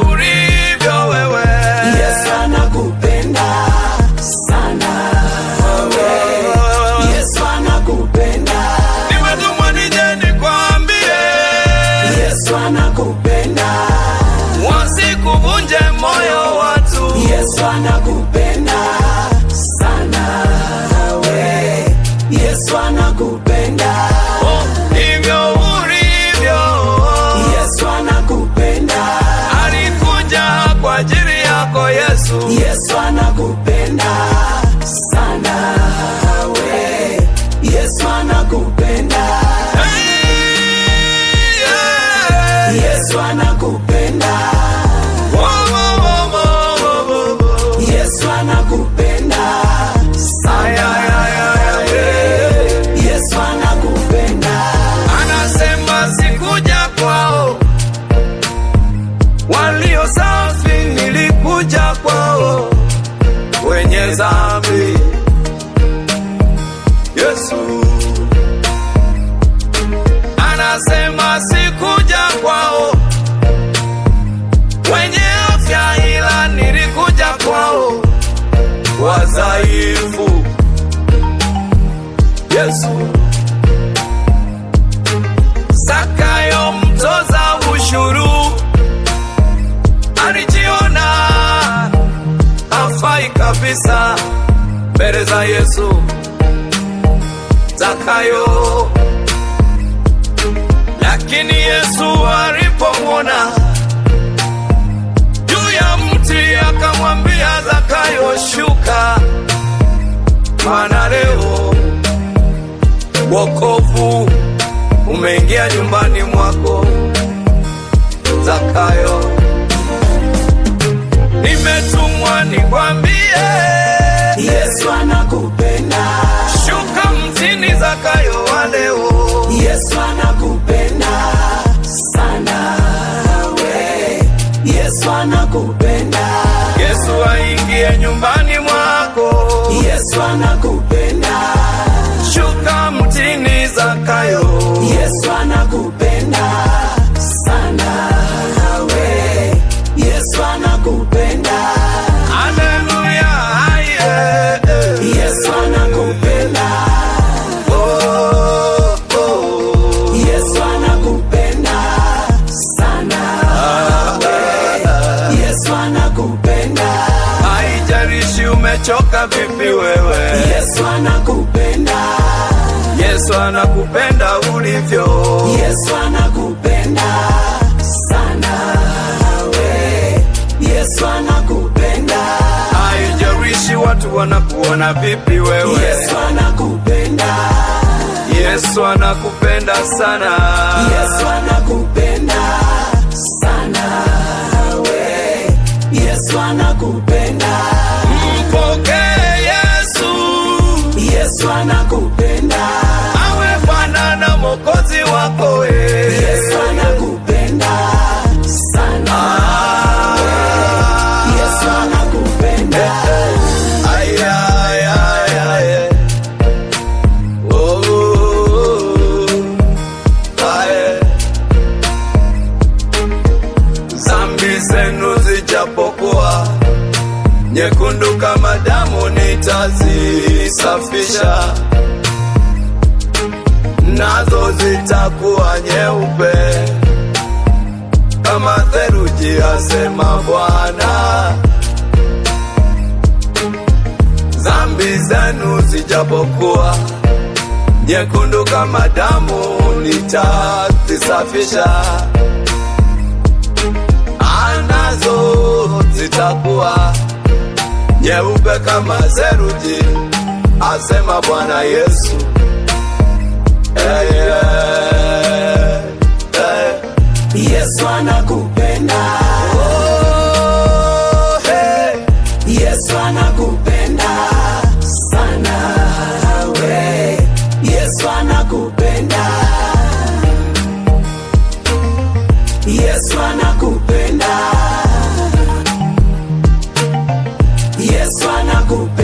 ulivyo wewe. Yesu anakupenda sana Yesu anakupenda Nimetumwa nije nikwambie, Yesu anakupenda wasikuvunje moyo watu. Yesu anakupenda sana we Yesu anakupenda Oh, hivyo ulivyo. Yesu anakupenda Alikuja kwa ajili yako Yesu. Yesu anakupenda sana we Yesu anakupenda Hey, yeah. Yesu anakupenda Wo, wo, wo, wo, wo, wo. Yesu anakupenda Ay, ay, ay, ay, ay, yeah. Yesu anakupenda Anasema sikuja kwao walio safi, nilikuja kwao wenye dhambi. Yesu anasema sikuja kwao wenye afya, ila nilikuja kwao wadhaifu. Yesu Zakayo mtoza ushuru alijiona hafai kabisa mbele za Yesu. Zakayo, lakini Yesu alipomwona juu ya mti akamwambia Zakayo, shuka, maana leo wokovu umeingia nyumbani mwako Zakayo. Nimetumwa nikwambie, Yesu anakupenda shuka mtini Zakayo wa leo. Yesu anakupenda sana we Yesu anakupenda Yesu aingie nyumbani mwako, Yesu anakupenda shuka mtini Zakayo. Yesu anakupenda sana we Yesu anakupenda Haleluya, aye, eh. Yesu anakupenda Oh, oh. Yesu anakupenda sana we Yesu anakupenda Haijalishi umechoka vipi wewe, Yesu anakupenda Yesu anakupenda ulivyo. Yesu anakupenda sana we Yesu anakupenda Haijalishi watu wanakuona vipi wewe, Yesu anakupenda Yesu anakupenda sana. Yesu anakupenda sana we Yesu anakupenda Mpokee Yesu Yesu anakupenda awe Bwana na Mwokozi wako we. Yesu anakupenda sana Ah, Yesu anakupenda ay, ay, ay, ay. Oh, ay. Zambi zenu zijapokuwa nyekundu kama damu, nitazisafisha nazo zitakuwa nyeupe kama theluji, asema Bwana. Zambi zenu zijapokuwa nyekundu kama damu, nitazisafisha anazo zitakuwa nyeupe kama theluji, asema Bwana Yesu. Hey, yeah, hey. Yesu anakupenda Oh, hey. Yesu anakupenda sana we Yesu anakupenda Yesu anakupenda Yesu anakupenda